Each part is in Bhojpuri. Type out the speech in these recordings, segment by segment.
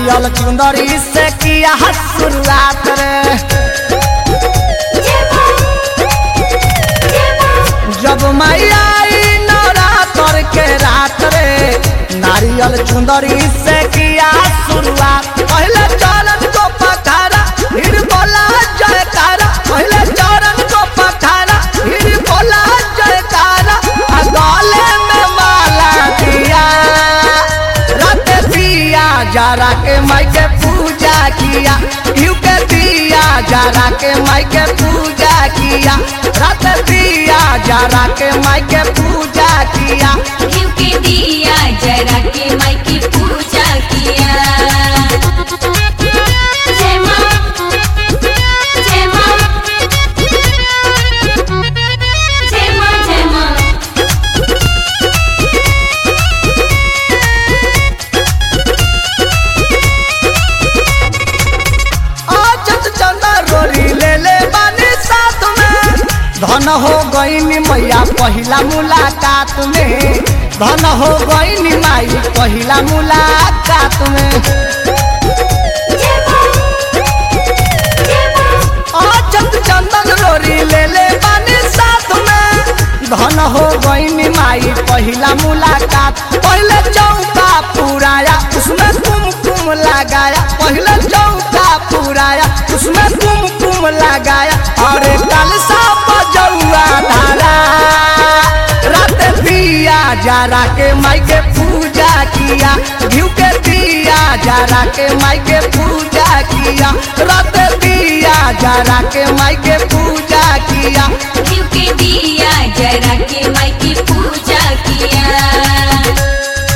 नारियल चुंदरी से किया शुरुआत रे जब मैया आई नवरात्र के रात रे नारियल चुंदरी से किया शुरुआत पहले चरण को पखारा फिर बोला जयकारा पहले चरण को पखारा फिर बोला जयकारा आ गले में माला दिया रात दिया जरा के माई के पूजा किया यू के दिया जरा के माई के पूजा किया रात दिया जरा के माई के पूजा किया घिउ के दिया जरा के माई की पूजा किया जय माँ जय माँ जय माँ जय माँ आजत चंदा रोरी ले ले बानी साथ में धन हो गईनी मैया पहिला मुलाकात में धन हो गईनी माई पहिला मुलाकात में जय माँ जय माँ आजत चंदन रोरी ले ले बानी साथ में धन हो गईनी माई पहिला मुलाकात पहले चौका पुराया उसमें कुमकुम लगाया पहले चौका पुराया उसमें कुमकुम लगाया और कलसा बजौआ धारा रात दिया जरा के माई के पूजा किया घिउ के दिया जरा के माई के पूजा किया रात दिया जरा के माई के पूजा किया घिउ के दिया जरा के माई की पूजा किया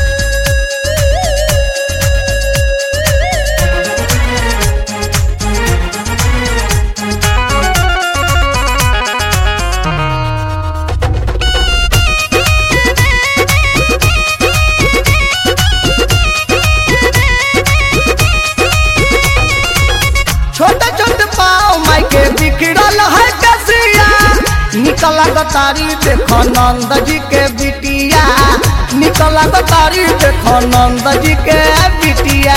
छोटे छोटे पाँव माई के बिखरल है कसिया निकला गतारी देखो नंद जी के बिटिया निकला गतारी देखो नंद जी के बिटिया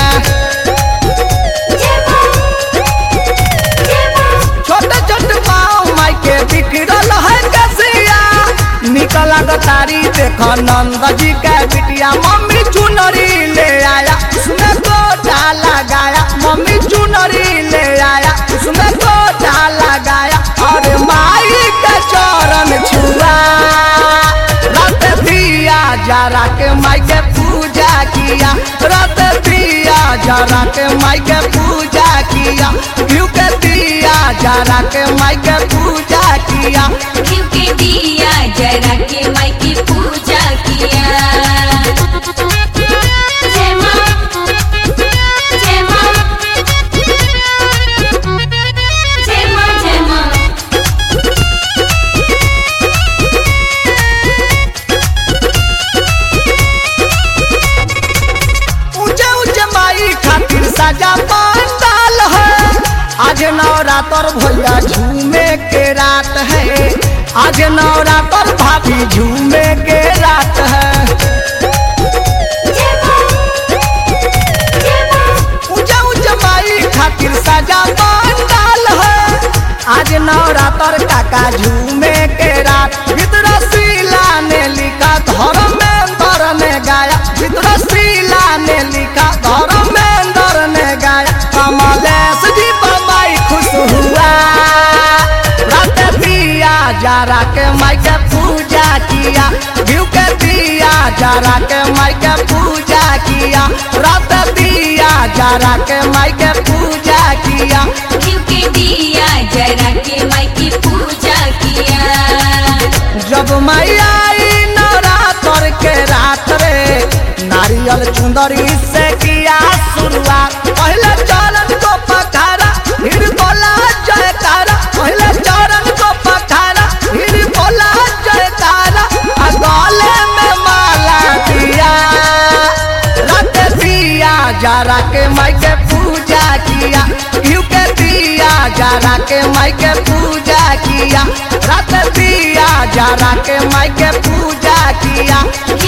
जय माँ जय माँ छोटे छोटे पाँव माई के बिखरल है कसिया निकला गतारी देखो नंद जी के बिटिया मम्मी चुनरी ले आया उसमें गोटा लगाया मम्मी चुनरी ले आया उसमें गोटा लगाया और माई के चरण छुआ रात दिया जरा के माई के पूजा किया रात दिया जरा के माई के पूजा किया घिउ के दिया जरा के माई के पूजा किया घिउ के दिया जरा के माई की पूजा किया जय माँ जय माँ जय माँ जय माँ ऊंचे ऊंचे माई खातिर सजा पंडाल है आज नवरात्र भैया झूमे के रात है आज नवरात्र भाभी झूमे के रात है जय माँ जय माँ ऊंचे ऊंचे माई खातिर सजा पंडाल है आज नवरात्र काका झूमे के रात भीतर शीला ने लिखा घर में अंदर ने गाया भीतर शीला ने लिखा घर में अंदर ने गाया कमलेश जी बम्बई खुश हुआ रात दिया जरा के माई के पूजा किया घिउ के दिया जरा के माई के पूजा किया रात दिया जरा के माई के पूजा किया घिउ के दिया जरा के माई की पूजा किया जब मैया आई नवरात्र के रात रे नारियल चुंदरी से किया शुरुआत पहले चरण को पखारा फिर बोला जयकारा पहले चरण को पखारा फिर बोला जयकारा आ गले में माला दिया रात दिया जरा के माई के पूजा किया घिउ के दिया जरा के माई के पूजा किया रात दिया जरा के माई के पूजा किया